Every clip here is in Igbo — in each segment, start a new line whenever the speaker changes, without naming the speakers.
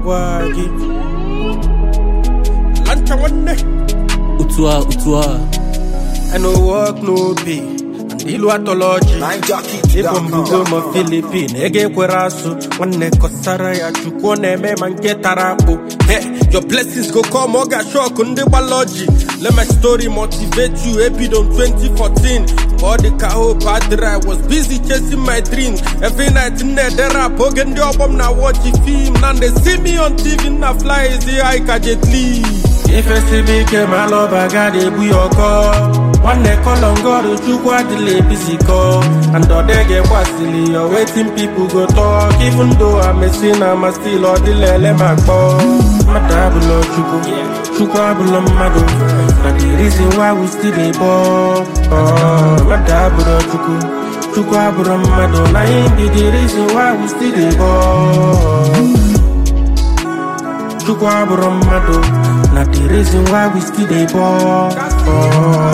gwa gị lancha nwanne
otu a otu a
I no work no pay and ilu atọlọji ịbụ mbugo ma filipin ego ekwere asụ nwanne kọsara ya chukwu ọ na-eme ma nke tara akpụ Hey, your blessings go come ọ ga-shock ndị gbalaji let my story motivate you ebido m 2014 Mgbe ọ dị ka hope adịrị I was busy chasing my dreams every night m na-ede rap oge ndị ọgbọ m na watch film na they see me on TV na fly ezi high ka Jet Li ifesibe ike ma alọba gada ebu ya ọkọ nwanne kọlọngọrụ chukwu adịla ebizikọ and ọdege gbasili ya wetin pipu go talk even though amesi na ma still ọdịla ele ma kpọ mmadụ abụlọ chukwu chukwu abụlọ mmadụ na the reason why we still dey ball mmadụ abụlọ chukwu chukwu abụrụ mmadụ na him be the reason why we still dey ball chukwu abụrụ mmadụ na the reason why we still dey ball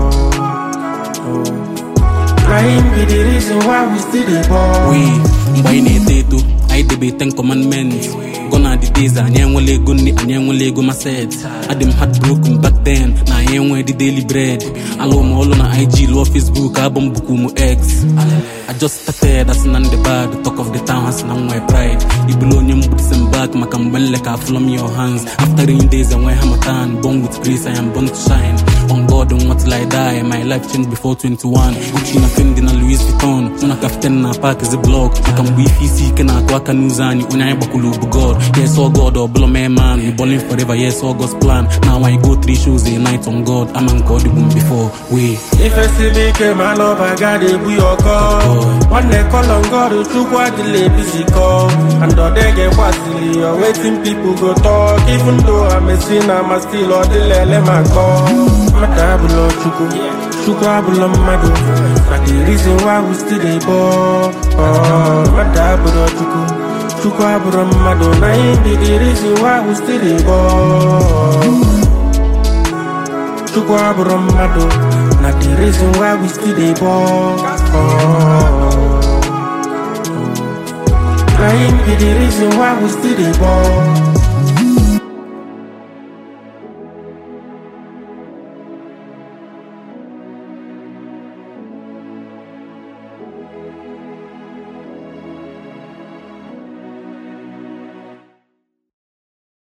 na him be the reason why we still dey ball
we mgbe anyị na-eto eto anyị debe ten commandments gona the days anyị enwela ego nri anyị enwela ego maset adị m heartbroken back then na anyị enwe the daily bread alụ m ọlụ na ig lụọ facebook abụ m bụkwa ụmụ x I just started asị na ndị bad talk of the town asị na nwee pride ibulu onye mgbudisi m back maka mgbe nleka afụlọ m your hands after rain days enwe hamatan born with grace I am born to shine on God and what till I die my life changed before 21 Gucci na Fendi na Louis Vuitton mụ na captain na park is block maka mgbe ife isi ike na-atụ aka n'ụzọ anyị onye anyị gbakwulu bụ God yes all God ọbụla mee man we balling forever yes all God's plan now I go three shows a night on God ama nke ọ dịbu m before we
ifesibe ike ma alọba gada ebu ya ọkọ nwanne kọlọngọrụ chukwu adịla ebizikọ and ọdege gbasili ya wetin pipu go talk even though amesi na ma still ọdịla ele ma kpọ mmadụ abụlọ chukwu chukwu abụlọ mmadụ na the reason why we still dey ball mmadụ abụlọ chukwu chukwu abụrụ mmadụ na him be the reason why we still dey ball chukwu abụrụ mmadụ na the reason why we still dey ball na him be the reason why we still dey ball